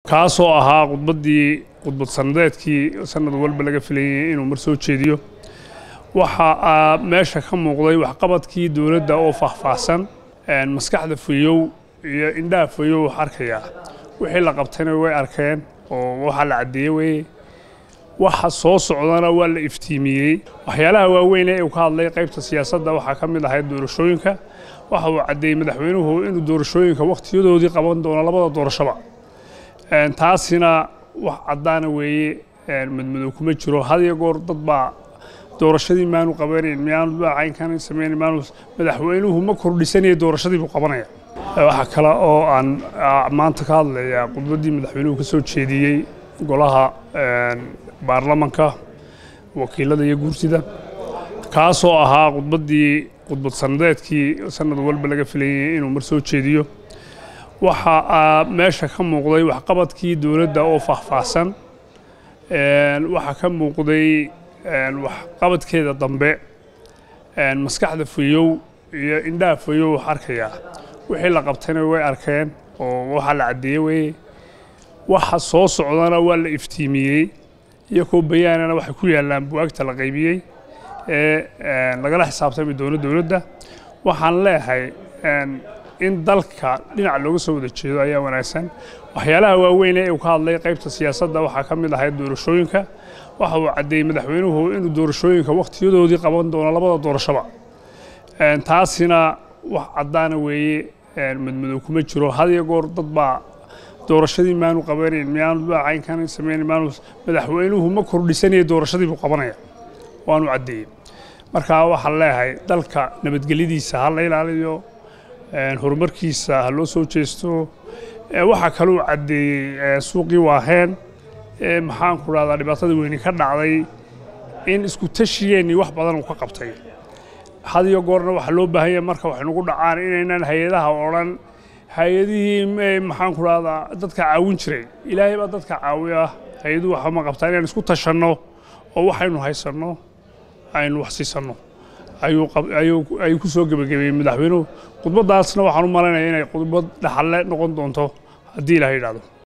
kaasoo ahaa khudbaddii khudbad sanadeedkii sanad walba laga filayay inuu mar soo jeediyo waxaa meesha ka muuqday waxqabadkii dowladda oo faahfaahsan maskaxda fayow iyo indhaha fayow wax arkayaa wixii la qabtayna way arkeen oo waxaa la caddeeye weye waxa soo socdana waa la iftiimiyey waxyaalaha waaweyn ee uu ka hadlay qaybta siyaasadda waxaa ka mid ahayd doorashooyinka waxa uu caddeeyey madaxweynuhu inuu doorashooyinka wakhtiyadoodii qaban doono labada doorashoba taasina wax caddaana weeye madmadow kuma jiro had iyo goor dad baa doorashadii maanu qabanayn miyaanu caynkan samayn maanu madaxweynuhu ma kordhisanaya doorashadii buu qabanaya waxaa kale oo aan maanta ka hadlayaa khudbaddii madaxweynuhu ka soo jeediyey golaha baarlamanka wakiilada iyo guurtida kaasoo ahaa khudbaddii khudbad sanadeedkii sanad walba laga filayay inuu mar soo jeediyo waxaa meesha ka muuqday waxqabadkii dowladda oo faahfaahsan waxaa ka muuqday waxqabadkeeda dambe maskaxda fayow iyo indhaha fayow wax arkayaa wixii la qabtayna way arkeen oo waxaa la caddeeye weye waxa soo socdana waa la iftiimiyey iyakoo bayaanana waxay ku yaallaan buwaagta la qaybiyey ee lagala xisaabtami doono dowladda waxaan leeyahay in dalka dhinac looga soo wada jeedo ayaa wanaagsan waxyaalaha waaweyn ee uu ka hadlay qaybta siyaasadda waxaa ka mid ahayd doorashooyinka waxa uu caddeeyey madaxweynuhu inuu doorashooyinka wakhtiyadoodii qaban doono labada doorashoba taasina wax caddaana weeye madmadow kuma jiro had iyo goor dad baa doorashadii maanu qabanayn miyaanu caynkan samayn maanu madaxweynuhu ma kordhisanaya doorashadii buu qabanaya waanu caddeeyey marka waxaan leeyahay dalka nabadgelyadiisa ha la ilaaliyo horumarkiisa ha loo soo jeesto waxaa kaluu caddeeyey suuqii waaheen maxaan ku dhahdaa dhibaatada weyni ka dhacday in isku tashigeennii wax badan uu ka qabtay had iyo goorna waxaa loo baahan yahay marka wax nagu dhacaan inaynan hay-adaha odhan hay-adihii maxaan ku dhahdaa dadka caawin jiray ilaahay baa dadka caawiya hay-aduhu waxa ma qabtaa inaan isku tashanno oo waxaynu haysanno aynu wax siisanno ayuu ku soo gebagabeeyey madaxweynuhu khudbaddaasna waxaan u malaynaya inay khudbad dhaxalle noqon doonto haddii ilaha yidhahdo